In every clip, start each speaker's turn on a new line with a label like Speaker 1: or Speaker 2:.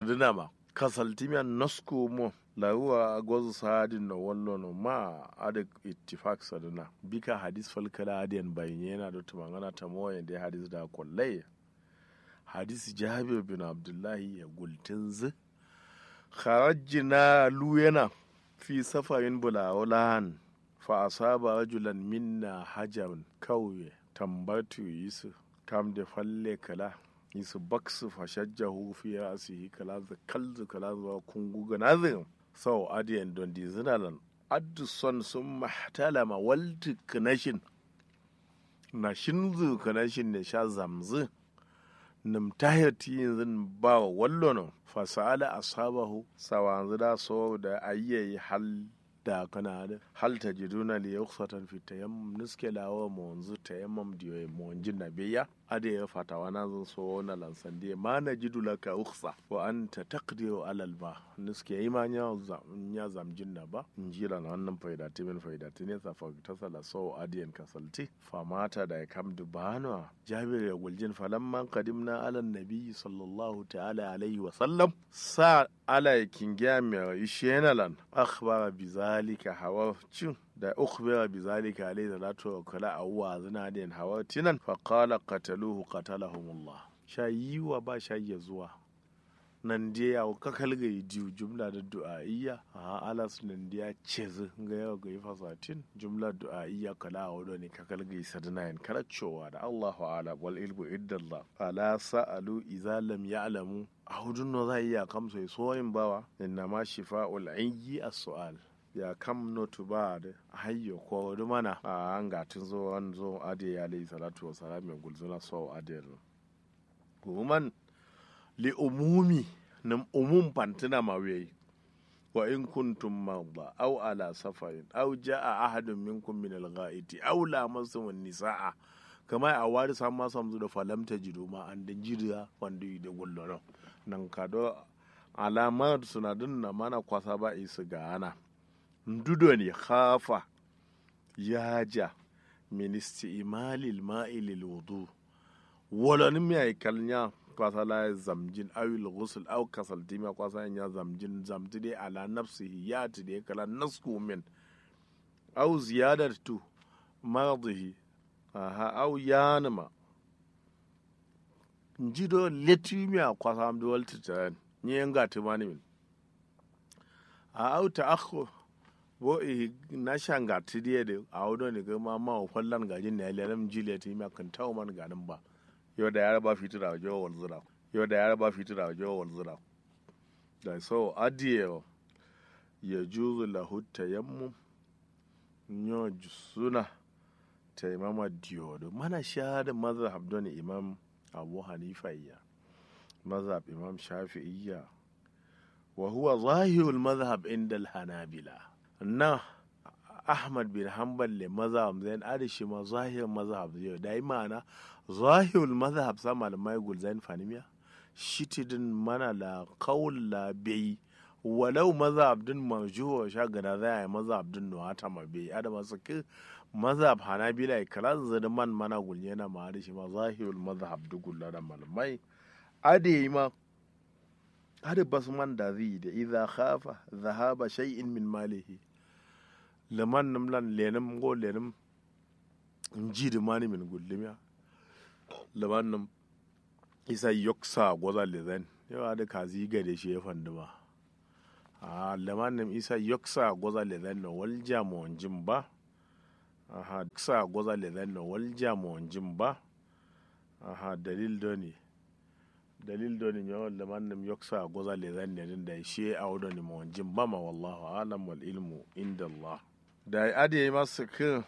Speaker 1: sadina ma kasaltimiya nasku mo laruwa gwazu sadin na wallo no ma ada ittifaq sadina bika hadis falkala adiyan bayin yana da tumangana ta moyen da hadis da kullai hadis jabir bin abdullahi ya gultin zu kharajna luyana fi safarin bulawulan fa asaba rajulan minna hajarun kauye tambatu yisu kam da falle kala yisu baksu fashajjahu fi rasihi kala za kalzu kala za kungu ganazin sau adiyan don di zinalan addu son sun mahtalama walti kanashin na shinzu kanashin ne sha zamzu nim tahirti yanzu ba wallono fasala asabahu sawanzu da so da ayyayi hal da kana da hal ta jiduna li yukhsatan fi tayammum nuske lawa mo wanzu tayammum diyo mo wanjin na biya ade ya fata wana zan so na lansan diye ma na jidu laka ukhsa wa anta taqdiru ala al ba nuske yi ma nya nya zamjin na ba njira na wannan faida timin faida tine sa fa ta sala so adiyan kasalti fa mata da ya kam dubano jabir ya guljin falamman qadimna ala nabi sallallahu ta'ala alaihi wa sallam sa ala kingiya mai ishenalan akhbara bi zalika hawa cin da ukhbira bi zalika alayhi salatu wa kala awwa zina din hawa tinan fa qala qataluhu qatalahumullah shayiwa ba shayi zuwa nan je ya ka kalga diu jumla da du'a'iyya a alas nan dia cezi ga yawa ga yi fasatin jumla du'a'iyya kala a wado ne ka kalga yi sadina yin karacewa da Allahu ala wal ilmu iddallah ala sa'alu idza lam ya'lamu a hudun no za iya kamsa soyin bawa inna ma shifa'ul ayyi as-su'al ya kam notu ba da hayyo ko wani mana a an gatin zo an zo ade ya alayhi salatu wa salam ya gulzuna so ade kuman li umumi nim umum pantina mawe wa in kuntum marda aw ala safarin aw jaa ahadun minkum min al-ghaiti aw lamasum nisaa kama a wari sam ma samzu da falamta jido ma an da jira wanda yi da gullono nan kado alamar sunadin na mana kwasa ba isu ga ana ndudo ne khafa yaja min isti'malil ma'i lil wudu wala ni mi ay kalnya kwasa la zamjin awil ghusl aw kasal dima kwasa ya zamjin zamti dai ala nafsihi ya ti dai kala nasku min aw ziyadatu mardihi aha aw yanma njido letimi a kwasa am do walti tan ni nga timani min a aw ta'akhur bo i na shanga tidiye de a wado ne ga ma ma fallan gajin ne lalem jile ti ma kan tawo man ganin ba yau da yara ba fitira jo wal zura yau da yara ba fitira jo wal zura da so adiye ya juzu lahu tayammum nyo suna taimama diyodo mana shahada mazhab don imam abu hanifa iya mazhab imam shafi'iyya wa huwa zahirul mazhab inda al-hanabila na ahmad bin hanbal le mazhab zain adashi ma zahir mazhab yau da yi ma'ana zahirul mazhab sa malamai gulzain fanimiya shitidin mana la qaul la bai walau mazhab din marjuwa sha gana za a yi mazhab din no hata ma bai adama su ki mazhab hanabila ya kala zada man mana gulye na ma adashi ma zahirul mazhab dugulla da malamai ade ma ade basman da zai da idza khafa dhahaba shay'in min malihi leman nim lan lenim go lenim nji di mani min gullimiya leman nim isa yoksa goza lezen yawa da kazi gade shi ya fanduma a leman nim isa yoksa goza lezen no wal jamo jim ba aha yoksa goza lezen no wal jamo jim ba aha dalil doni dalil doni nyo leman nim yoksa goza lezen ne din da shi a wadoni mo jim ba ma wallahu alam wal ilmu inda Allah da ade masa kin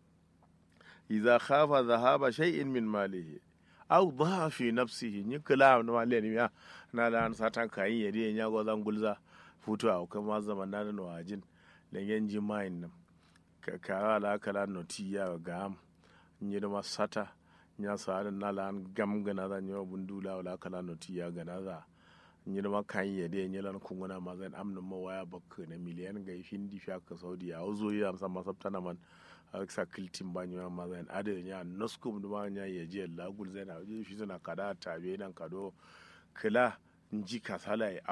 Speaker 1: idza khafa dhahaba shay'in min malihi aw dhaha fi nafsihi ni kala no wale ni ya na da an satan kayin yadi ya go zan gulza futu a kuma zaman na da wajin lengen jimain nan ka kara la kala no ti ya ga am ni da masata nya sa na la an gam gana da nyo bundula wala kala no ti ya gana za nyina ma kan yede ya nyelan kunguna ma zan amna ma waya bakka na miliyan ga hindi fi aka saudi ya uzo ya amsa masabta na man sa kiltin ba nyima ma zan ade nya noskum duma nya ya je lagul zan a je shi tana kada tabe nan kado kila nji kasala